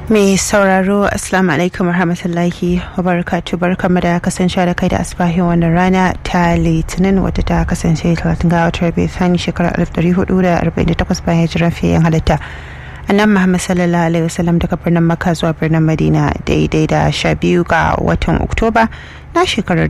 Mai sauraro Assalamu alaikum warahmatullahi wabarakatuh barkamu da kasance da kai da asbahin wannan rana ta litinin wadda ta kasance 30 ga watan Rabiu Thani shekarar 1448 bayan hijiran fiye halitta. annan Muhammad sallallahu alaihi wasallam daga birnin Makka zuwa birnin Madina daidai da sha biyu ga watan Oktoba na shekarar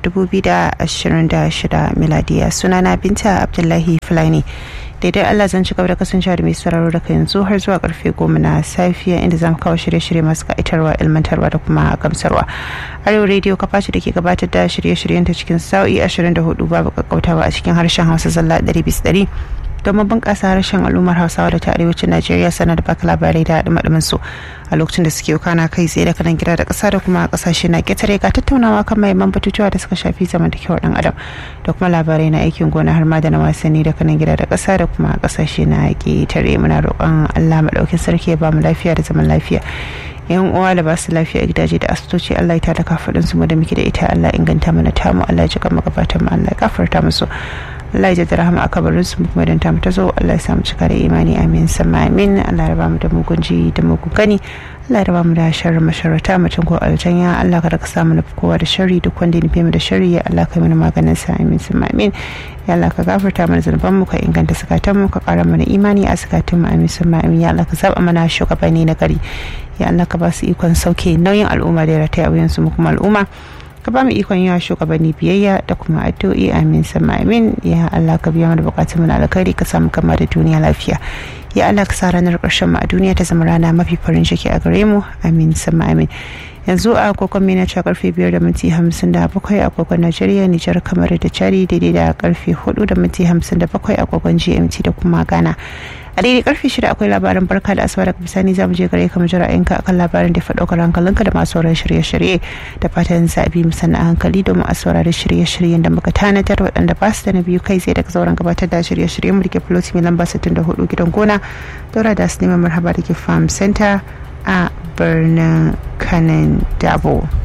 2026 miladiya sunana Binta Abdullahi Fulani. daidai Allah zan ci gaba da kasancewa da mai sauraro daga yanzu har zuwa karfe goma na safiya inda zamu kawo shirye-shirye masu ka'itarwa ilmantarwa da kuma gamsarwa arewa rediyo kafa ce da ke gabatar da shirye-shiryen ta cikin sa'o'i 24 babu kakkautawa a cikin harshen hausa zalla 100 domin bunƙasa harshen al'ummar hausawa da ta arewacin najeriya sanar da baka labarai da haɗu su a lokacin da suke kana kai tsaye da kanan gida da ƙasa da kuma ƙasashe na ƙetare ga tattaunawa kan mahimman batutuwa da suka shafi zamantakewar ɗan adam da kuma labarai na aikin gona har ma da na wasanni da kanan gida da ƙasa da kuma ƙasashe na ƙetare muna roƙon allah maɗaukin sarki ya ba mu lafiya da zaman lafiya yan uwa da ba su lafiya a gidaje da asibitoci Allah ya tada kafadin su mu da muke da ita Allah inganta mana tamu Allah ya jika magabatan mu Allah ya gafarta musu Allah ya jada rahama a kabarin su kuma dan ta ta zo Allah ya samu cika da imani amin sama amin Allah ya raba mu da mugun ji da mugun gani Allah ya raba mu da sharrin masharata mutum ko aljanya Allah kada ka samu nufi kowa da sharri duk wanda ya nufi mu da sharri ya Allah kai mana maganin sa amin sama amin ya Allah ka gafarta mana zunuban mu ka inganta sakatan mu ka kara mana imani a sakatun mu amin sama amin ya Allah ka zaba mana shugabanni na gari ya Allah ka ba su ikon sauke nauyin al'umma da ya rataya wuyansu mu kuma al'umma ka ba mu ikon yawa shugabanni biyayya da kuma addu'o'i amin sama amin ya Allah ka biya mana bukatun mu na alkhairi ka samu kama da duniya lafiya ya Allah ka sa ranar ƙarshen mu a duniya ta zama rana mafi farin ciki a gare mu amin sama amin yanzu a agogon mina cewa karfe biyar da minti hamsin da bakwai agogon najeriya nijar kamar da chari daidai da karfe hudu da minti hamsin da bakwai agogon gmt da kuma ghana a daidai karfe shida akwai labarin barka da asuba daga bisani zamu je gare ka mu jira yanka akan labarin da faɗo hankalinka da masu sauran shirye-shirye da fatan zabi mu sanna hankali domin a saurari shirye-shiryen da muka tanadar waɗanda ba su da na biyu kai tsaye daga sauran gabatar da shirye-shiryen mu da ke floti mai lamba 64 gidan gona daura da su neman marhaba da ke farm center a birnin kanan dabo